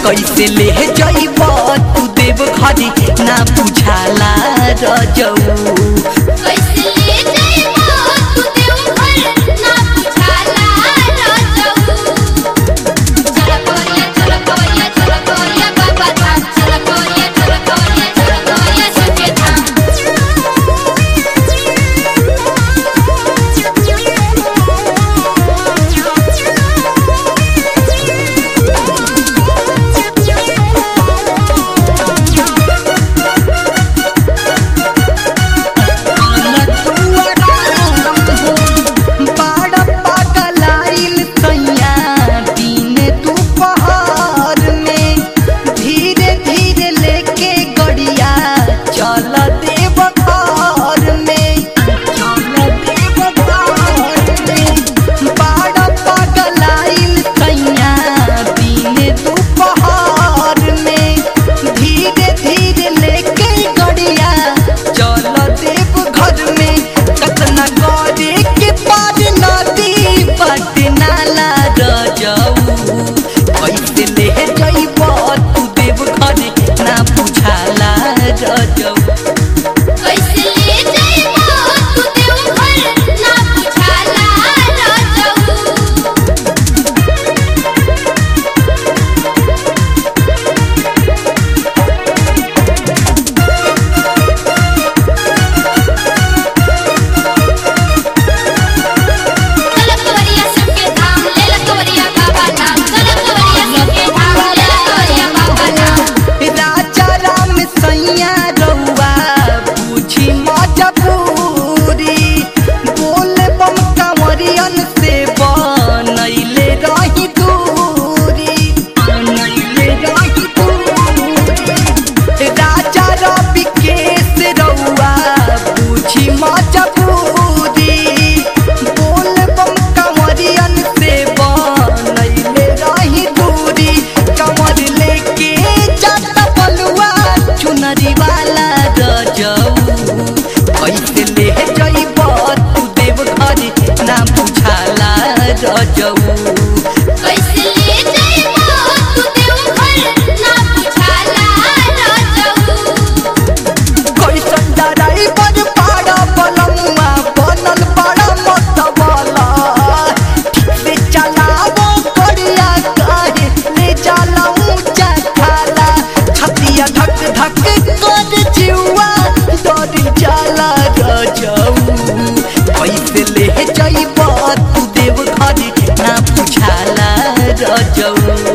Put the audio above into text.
कैसे ले जइब तू देव घरे ना बुझाला रजऊ कैसे ले जाइबो तू देवघर ना बुझाला रजऊ चल कोरिया चल कोरिया चल कोरिया बाबा धाम चल कोरिया चल कोरिया चल कोरिया सके धाम बाड़ पगलाइल सैया दिन दुपहर में धीरे धीरे लेके गड़िया चल देव घर में चल देव घर में बाड़ पगलाइल सैया दिन दुपहर में धीरे धीरे लेके गड़िया चल देव घर में कतना करे के पार नदी पट नाला रजऊ कैसे ले जइब तू देव घरे ना बुझाला रजऊ कैसे ले जाइबो तू देवघर ना बुझाला रजऊ चल कोरिया सके धाम ले ल कोरिया बाबा धाम चल कोरिया सके धाम ले ल कोरिया बाबा धाम राजा राम सैया रउआ बुझी मजबूरी बोल बम कंवरियन से बनैले रही दूरी बनैले रही दूरी राजा रवि केस रउआ बुझी मजबूरी बोल बम कंवरियन से बनैले रही दूरी कंवर लेके जाता बलुआ चुनरी वाला रजऊ कैसे ले जइब तू देव घरे ना बुझाला रजऊ कैसे ले जाइबो तू देवघर ना बुझाला रजऊ कैसन डराई बड़ पाड़ा बलमुआ बनल बड़ा मतवाला ठीक से चलावो बढ़िया काहे ले जाला ऊंचा खाला छतिया धक धक कर जिउआ डर जाला रजऊ कैसे ले जइब तू देव घरे ना बुझाला रजऊ